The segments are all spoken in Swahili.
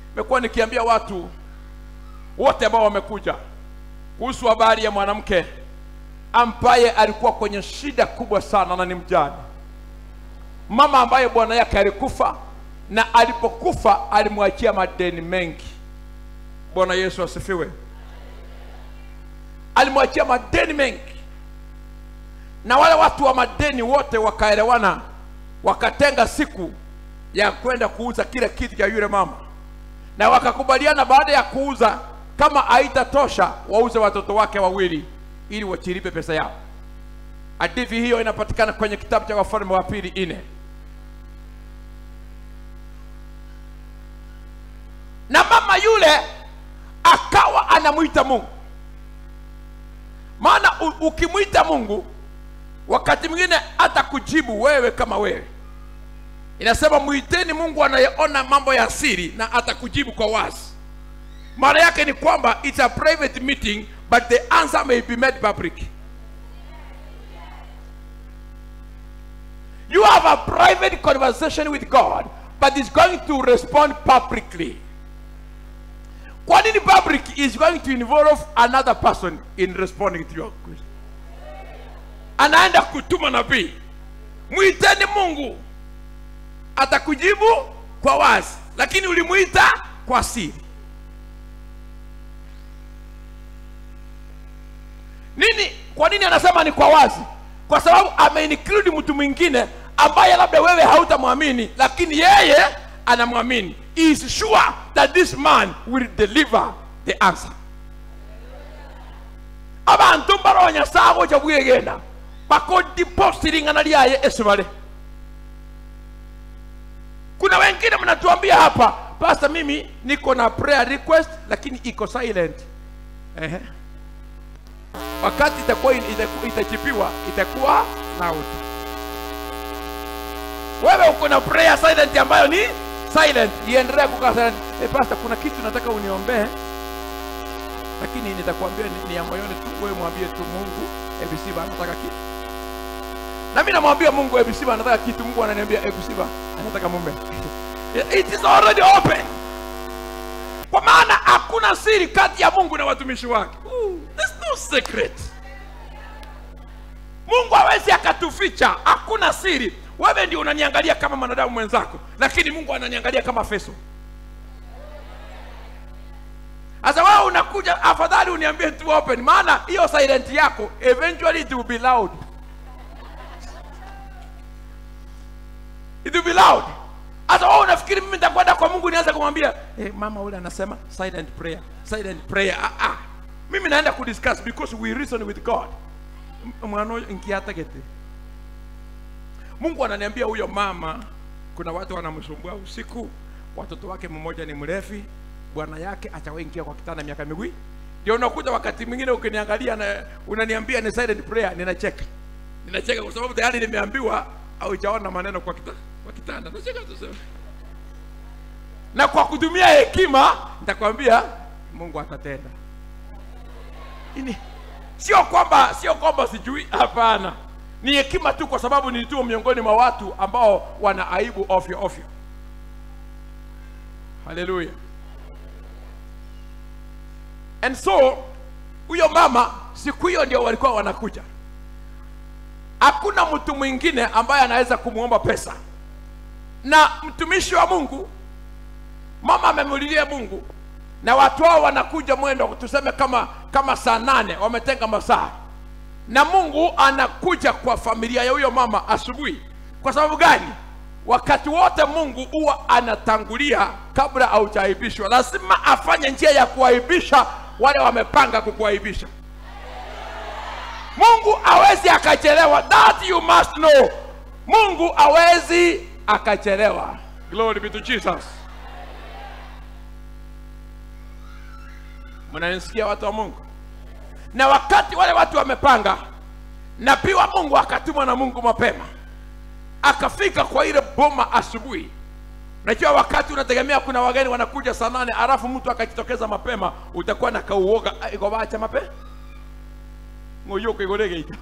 nimekuwa nikiambia watu wote ambao wamekuja kuhusu habari ya mwanamke ambaye alikuwa kwenye shida kubwa sana na ni mjane, mama ambaye bwana yake alikufa na alipokufa alimwachia madeni mengi. Bwana Yesu asifiwe. Alimwachia madeni mengi, na wale watu wa madeni wote wakaelewana, wakatenga siku ya kwenda kuuza kile kitu cha yule mama, na wakakubaliana baada ya kuuza, kama haitatosha wauze watoto wake wawili ili wachilipe pesa yao. Hadithi hiyo inapatikana kwenye kitabu cha Wafalme wa Pili nne. Na mama yule akawa anamwita Mungu, maana u- ukimwita Mungu wakati mwingine hata kujibu wewe kama wewe. Inasema mwiteni Mungu anayeona mambo ya siri na atakujibu kwa wazi. Maana yake ni kwamba it's a private meeting but the answer may be made public. You have a private conversation with God but it's going to respond publicly. Kwa nini public is going to involve another person in responding to your question? Anaenda kutuma nabii, mwiteni Mungu atakujibu kwa wazi, lakini ulimwita kwa siri. Nini? Kwa nini anasema ni kwa wazi? Kwa sababu ameinclude mtu mwingine ambaye labda wewe hautamwamini, lakini yeye anamwamini. He is sure that this man will deliver the answer. abantu mbaronya sago cha bwegenda bakodipositingana lyaye esibale kuna wengine mnatuambia hapa pasta mimi niko na prayer request lakini iko silent Ehe. wakati itakuwa itaku- itachipiwa itakuwa loud wewe uko na prayer silent ambayo ni silent iendelea kukaa silent eh pastor kuna kitu nataka uniombee lakini nitakwambia ni, ni ya moyoni tu wewe mwambie tu mungu abc anataka kitu na mimi namwambia mungu abc anataka kitu mungu ananiambia abc anataka mume it is already open kwa maana hakuna siri kati ya mungu na watumishi wake Ooh, there's no secret mungu hawezi akatuficha hakuna siri wewe ndio unaniangalia kama mwanadamu mwenzako lakini mungu ananiangalia kama feso sasa wewe unakuja afadhali uniambie tu open maana hiyo silent yako eventually it will be loud it will be loud hata wewe unafikiri mimi nitakwenda kwa mungu nianze kumwambia hey, mama ule anasema silent prayer silent prayer ah, ah. mimi naenda kudiscuss because we reason with god M- mwana huyo nkiatagete mungu ananiambia huyo mama kuna watu wanamsumbua usiku watoto wake mmoja ni mrefi bwana yake achawaingia kwa kitanda miaka miwili ndio unakuta wakati mwingine ukiniangalia na unaniambia ni silent prayer ninacheka ninacheka kwa sababu tayari nimeambiwa haujaona maneno kwa, kita, kwa kitanda nacheka tu sasa. na kwa kutumia hekima nitakwambia mungu atatenda ini sio kwamba sio kwamba sijui hapana ni hekima tu kwa sababu nilituo miongoni mwa watu ambao wana aibu ofyo ofyo haleluya and so huyo mama siku hiyo ndio walikuwa wanakuja hakuna mtu mwingine ambaye anaweza kumwomba pesa na mtumishi wa mungu mama amemulilia mungu na watu hao wanakuja mwendo tuseme kama kama saa nane wametenga masaa na mungu anakuja kwa familia ya huyo mama asubuhi kwa sababu gani wakati wote mungu huwa anatangulia kabla haujaibishwa lazima afanye njia ya kuaibisha wale wamepanga kukuaibisha mungu awezi akachelewa that you must know mungu awezi akachelewa glory be to jesus mnanisikia watu wa mungu na wakati wale watu wamepanga nabii wa mungu akatumwa na mungu mapema akafika kwa ile boma asubuhi najua wakati unategemea kuna wageni wanakuja saa nane alafu mtu akajitokeza mapema utakuwa na kauoga ikovacha mape ngoyuka igoregeita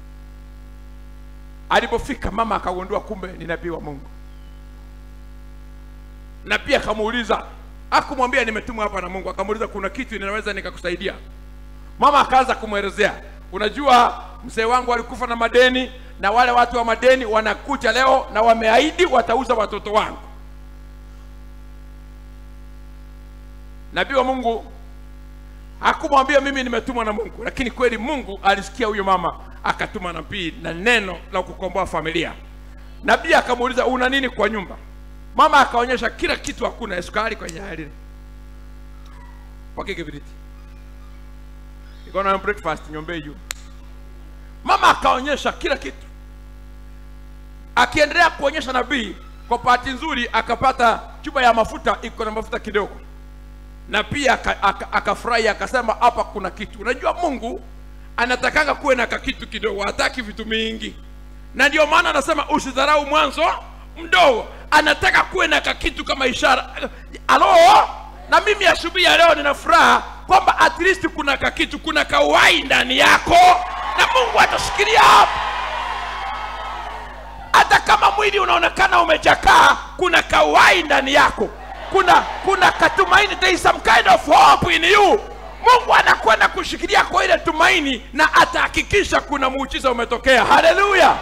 alipofika mama akagundua kumbe ni nabii wa mungu na pia akamuuliza akumwambia nimetumwa hapa na mungu akamuuliza kuna kitu ninaweza nikakusaidia mama akaanza kumwelezea unajua mzee wangu alikufa na madeni na wale watu wa madeni wanakuja leo na wameahidi watauza watoto wangu nabii wa mungu hakumwambia mimi nimetumwa na mungu lakini kweli mungu alisikia huyo mama akatuma nabii na neno la kukomboa familia nabii akamuuliza una nini kwa nyumba mama akaonyesha kila kitu hakuna sukari kwenye hali pake kibiriti iko na breakfast nyombe juu mama akaonyesha kila kitu akiendelea kuonyesha nabii kwa bahati nzuri akapata chupa ya mafuta iko na mafuta kidogo na pia aka- aka- akafurahi akasema hapa kuna kitu unajua mungu anatakanga kuwe na kakitu kidogo hataki vitu mingi na ndio maana anasema usidharau mwanzo mdogo anataka kuwe na kakitu kama ishara alo na mimi asubuhi ya leo nina furaha kwamba at least kuna kakitu kuna kauhai ndani yako na mungu atashikilia hapo hata kama mwili unaonekana umechakaa kuna kauhai ndani yako kuna kuna katumaini there is some kind of hope in you mungu anakwenda kushikilia kwa ile tumaini na atahakikisha kuna muujiza umetokea haleluya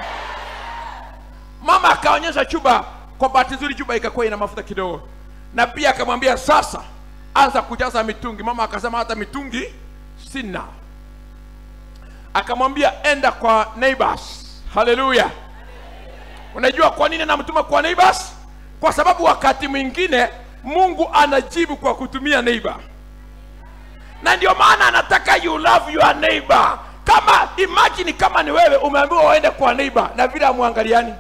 mama akaonyesha chuba kwa bahati nzuri chuba ikakuwa ina mafuta kidogo na pia akamwambia sasa anza kujaza mitungi mama akasema hata mitungi sina akamwambia enda kwa neighbors haleluya unajua kwa nini anamtuma kwa neighbors kwa sababu wakati mwingine mungu anajibu kwa kutumia neighbor na ndio maana anataka you love your neighbor kama imagine kama ni wewe umeambiwa uende kwa neighbor na vile amwangaliani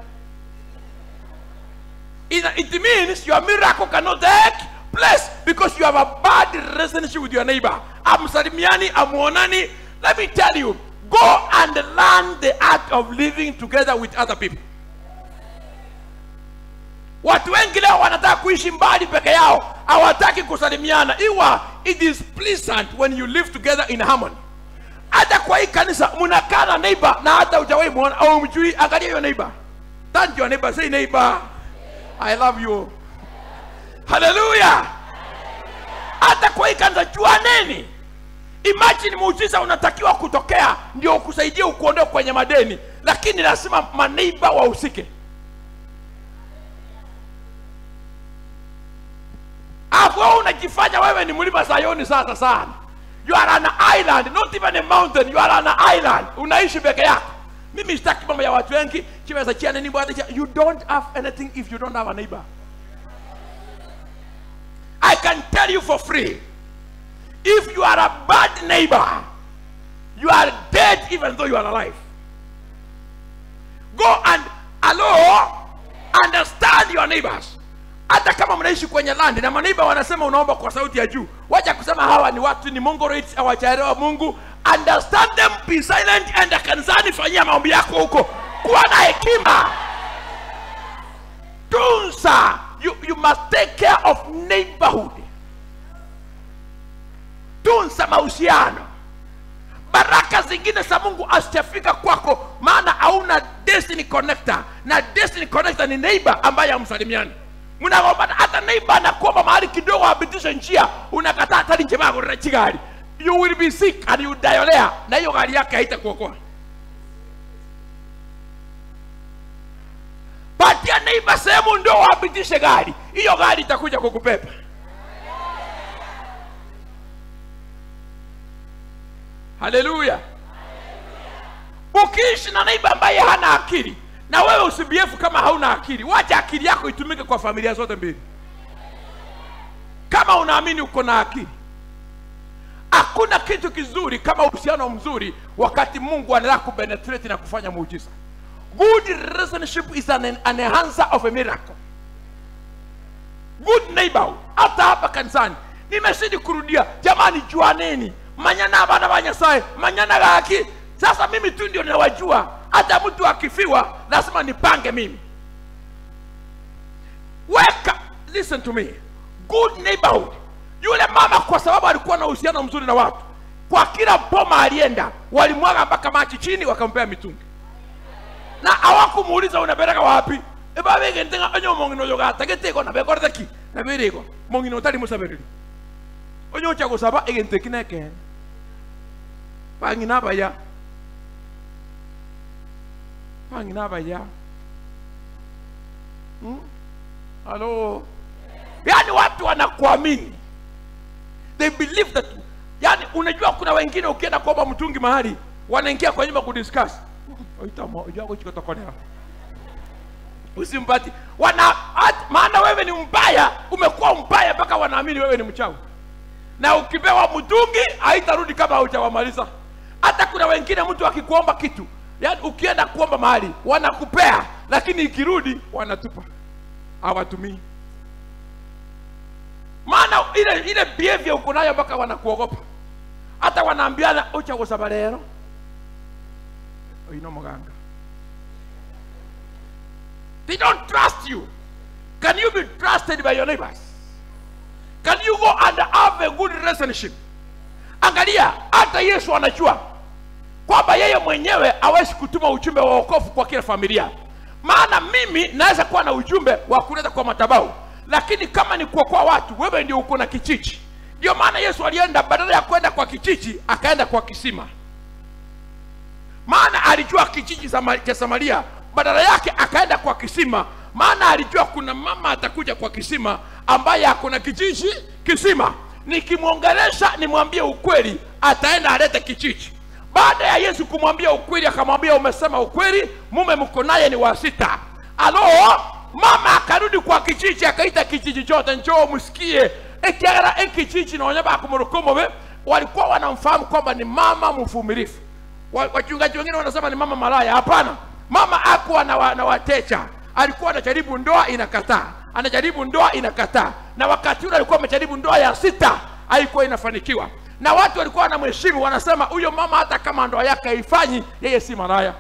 it, it means your miracle cannot take place because you have a bad relationship with your neighbor amsalimiani amuonani let me tell you go and learn the art of living together with other people watu wengi leo wanataka kuishi mbali peke yao hawataki kusalimiana iwa it is pleasant when you live together in harmony hata kwa hii kanisa mnakaa na neighbor na hata hujawahi muona au mjui angalia hiyo neighbor turn to your neighbor say neighbor i love you haleluya hata kwa hii kanisa jua nini imagine muujiza unatakiwa kutokea ndio ukusaidia ukuondoe kwenye madeni lakini lazima maneiba wahusike alafu wewe unajifanya wewe ni mlima sayoni sasa sana you are an island not even a mountain you are an island unaishi peke yako mimi sitaki mambo ya watu wengi chiweza chia nini bwana chia- you don't have anything if you don't have a neighbor i can tell you for free if you are a bad neighbor you are dead even though you are alive go and allo understand your neighbors hata kama mnaishi kwenye land na maneiba wanasema unaomba kwa sauti ya juu wacha kusema hawa ni watu ni mongoloids hawajaelewa mungu understand them be silent and kanisani fanyia maombi yako huko kuwa na hekima tunza you, you must take care of neighborhood tunza mahusiano baraka zingine za mungu asijafika kwako maana hauna destiny connector na destiny connector ni neighbor ambaye hamsalimiani mnagombana hata neighbor anakuomba mahali kidogo apitishe njia unakataa hatari njema yako rchi gari you will be sick and you diolea na hiyo gari yake haitakuokoa patia neighbor sehemu ndo apitishe gari hiyo gari itakuja kukupepa haleluya ukiishi na neiba ambaye hana akili na wewe usibiefu kama hauna akili wacha akili yako itumike kwa familia zote mbili kama unaamini uko na akili hakuna kitu kizuri kama uhusiano mzuri wakati mungu anataka kupenetrate na kufanya muujiza good relationship is an, an enhancer of a miracle good neighbor hata hapa kanisani nimezidi kurudia jamani juaneni manyana bana ba nyasaye manyana gaki sasa mimi tu ndio ninawajua hata mtu akifiwa lazima nipange mimi weka listen to me good neighborhood yule mama kwa sababu alikuwa na uhusiano mzuri na watu kwa kila boma alienda walimwaga mpaka machi chini wakampea mitungi na hawakumuuliza unapeleka wapi eba begente nga onyo mongino yo gata geteko na bekorde ki na bereko mongino utali musabereri onyo cha gusaba egente kineke bangina baya bangina baya hmm? halo yani watu wanakuamini they believe that yani unajua kuna wengine ukienda kuomba mtungi mahali wanaingia kwa nyumba kudiscuss oitamojagochikotokonea usimpati wana at- maana wewe ni mbaya umekuwa mbaya mpaka wanaamini wewe ni mchawi na ukipewa mtungi haitarudi kama haujawamaliza hata kuna wengine mtu akikuomba kitu yani ukienda kuomba mahali wanakupea lakini ikirudi wanatupa hawatumii maana ile ile behavior uko nayo mpaka wanakuogopa hata wanaambiana ucha gusaba rero oino muganga they don't trust you can you be trusted by your neighbors can you go and have a good relationship angalia hata yesu anajua kwamba yeye mwenyewe hawezi kutuma ujumbe wa wokovu kwa kila familia maana mimi naweza kuwa na ujumbe wa kuleta kwa madhabahu lakini kama ni kuokoa watu wewe ndio uko na kichichi ndio maana yesu alienda badala ya kwenda kwa kichichi akaenda kwa kisima maana alijua kijiji Sama- cha samaria badala yake akaenda kwa kisima maana alijua kuna mama atakuja kwa kisima ambaye akona kijiji kisima nikimwongelesha nimwambie ukweli ataenda alete kijiji baada ya yesu kumwambia ukweli akamwambia umesema ukweli mume mko naye ni wa sita alo mama akarudi kwa kijiji akaita kijiji chote njoo msikie ekiagara ekijiji naonya bakumorokomobe walikuwa wanamfahamu kwamba ni mama mvumilifu Wa- wachungaji wengine wanasema ni mama malaya hapana mama akuwa na, wa, na wateja alikuwa anajaribu ndoa inakataa anajaribu ndoa inakataa na wakati ule alikuwa amejaribu ndoa ya sita haikuwa inafanikiwa na watu walikuwa wanamheshimu wanasema huyo mama hata kama ndoa yake haifanyi yeye si malaya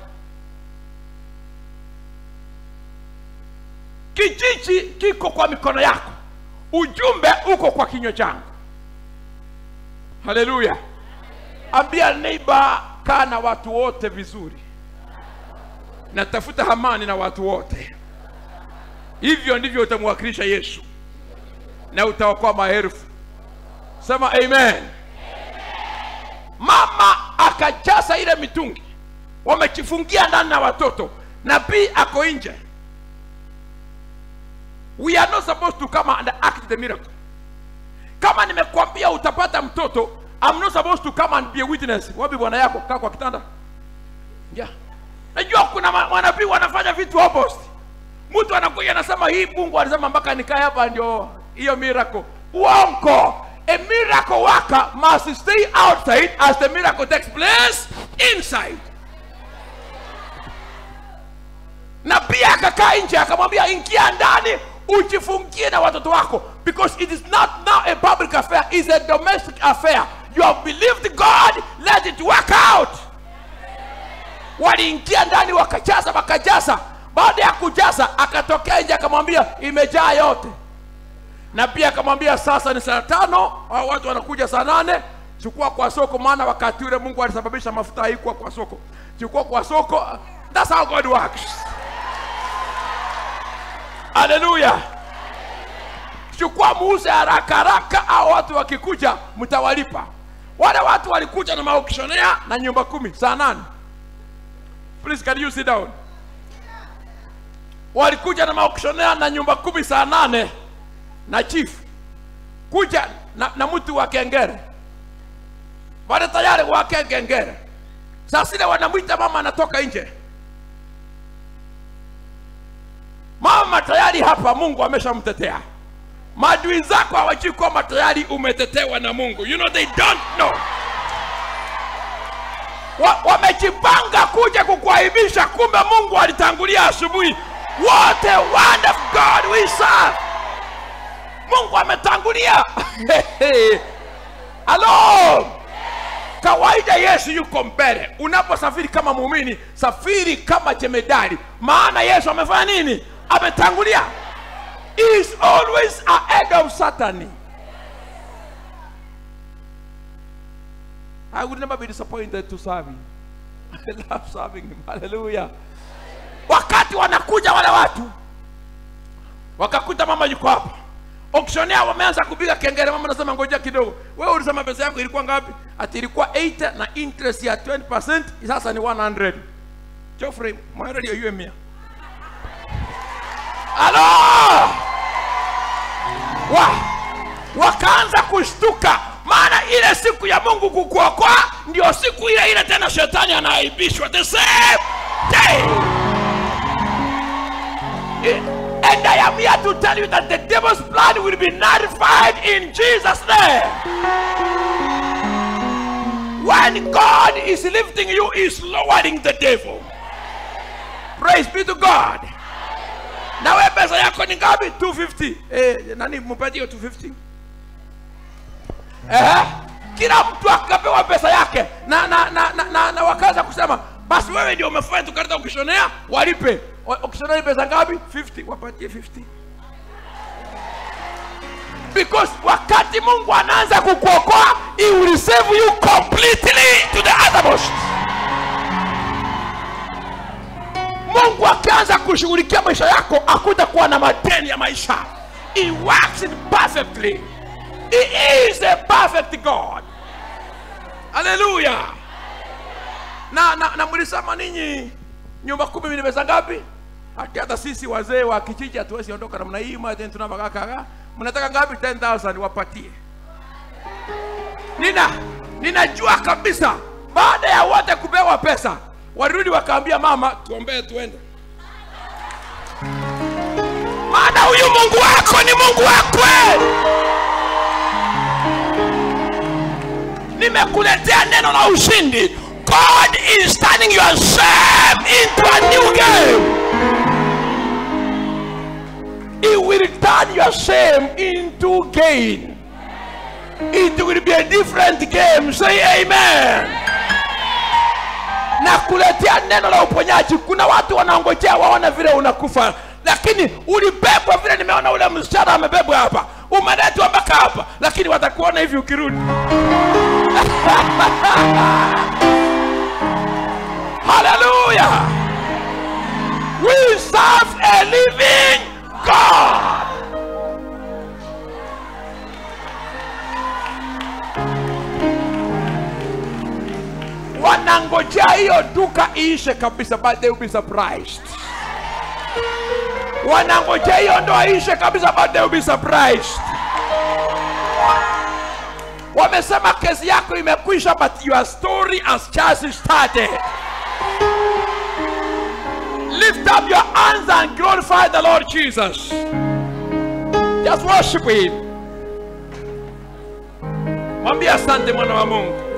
kijiji kiko kwa mikono yako ujumbe uko kwa kinywa changu haleluya ambia neighbor kaa na watu wote vizuri natafuta amani na watu wote hivyo ndivyo utamwakilisha yesu na utaokoa maelfu sema amen mama akajaza ile mitungi wamejifungia ndani na watoto nabii ako nje we are not supposed to come and act the miracle kama nimekwambia utapata mtoto I'm not supposed to come and be a witness wapi bwana yako kaa kwa kitanda yeah. najua kuna ma- manabii wanafanya vitu opposite mtu anakuja anasema hii mungu alisema mpaka nikae hapa ndio hiyo miracle uongo a miracle worker must stay outside as the miracle takes place inside na pia akakaa nje akamwambia ingia ndani ujifungie na watoto wako because it is not now a public affair it's a domestic affair you have believed god let it work out waliingia ndani wakajaza wakajaza baada ya kujaza akatokea nje akamwambia imejaa yote na pia akamwambia sasa ni saa tano hao watu wanakuja saa nane chukua kwa soko maana wakati ule mungu alisababisha mafuta haikuwa kwa soko chukua kwa soko that's how god works haleluya chukua muuze haraka haraka au watu wakikuja mtawalipa wale watu walikuja na maokishonea na nyumba kumi saa nane please can you sit down walikuja na maokishonea na nyumba kumi saa nane na chief kuja na, na mtu wa kengere wale tayari wake kengere saa zile wanamwita mama anatoka nje mama tayari hapa mungu ameshamtetea maadui zako hawajui kwamba tayari umetetewa na mungu you know they don't know Wa- wamejipanga kuja kukuaibisha kumbe mungu alitangulia asubuhi what a wonderful god we serve mungu ametangulia halo kawaida yesu yuko mbele unaposafiri kama muumini safiri kama jemedari maana yesu amefanya nini ametangulia He is always ahead of satan i would never be disappointed to serve him i love serving him hallelujah wakati wanakuja wale watu wakakuta mama yuko hapa auctioneer wameanza kupiga kengele mama anasema ngoja kidogo wewe ulisema pesa yako ilikuwa ngapi ati ilikuwa 80 na interest ya 20% sasa ni 100 Geoffrey mwana ndio yue mia alo wa wakaanza kushtuka maana ile siku ya mungu kukuokoa ndio siku ile ile tena shetani anaaibishwa the same day and i am here to tell you that the devil's plan will be nullified in jesus name when god is lifting you is lowering the devil praise be to god na we pesa yako ni ngapi 250 eh, nani mpatie 250 Ehe. kila mtu akapewa pesa yake na na na, na, na, na wakaanza kusema basi wewe ndio umefanya tukaleta ukishonea walipe Wa- ukishonea ni pesa ngapi 50 wapatie 50 because wakati mungu anaanza kukuokoa he will save you completely to the uttermost mungu akianza kushughulikia maisha yako hakutakuwa na madeni ya maisha he works it perfectly he is a perfect god haleluya na, na, na mlisema ninyi nyumba kumi ni pesa ngapi hati hata sisi wazee wa kijiji hatuwezi ondoka namna hii maten tunavakakaga mnataka ngapi 10000 wapatie nina ninajua kabisa baada ya wote kupewa pesa walirudi wakaambia mama tuombee tuende maana huyu mungu wako ni mungu wakwe nimekuletea neno la ushindi god is turning your shame into a new game he will turn your shame into gain it will be a different game say amen na kuletea neno la uponyaji kuna watu wanaongojea waone vile unakufa lakini ulibebwa vile nimeona ule msichana amebebwa hapa umeletwa mpaka hapa lakini watakuona hivi ukirudi haleluya we serve a living god wanangojea hiyo duka iishe kabisa but they will be surprised wanangojea hiyo ndoa iishe kabisa but they will be surprised wamesema kesi yako imekwisha but your story has just started lift up your hands and glorify the lord jesus just worship him mwambie asante mwana wa mungu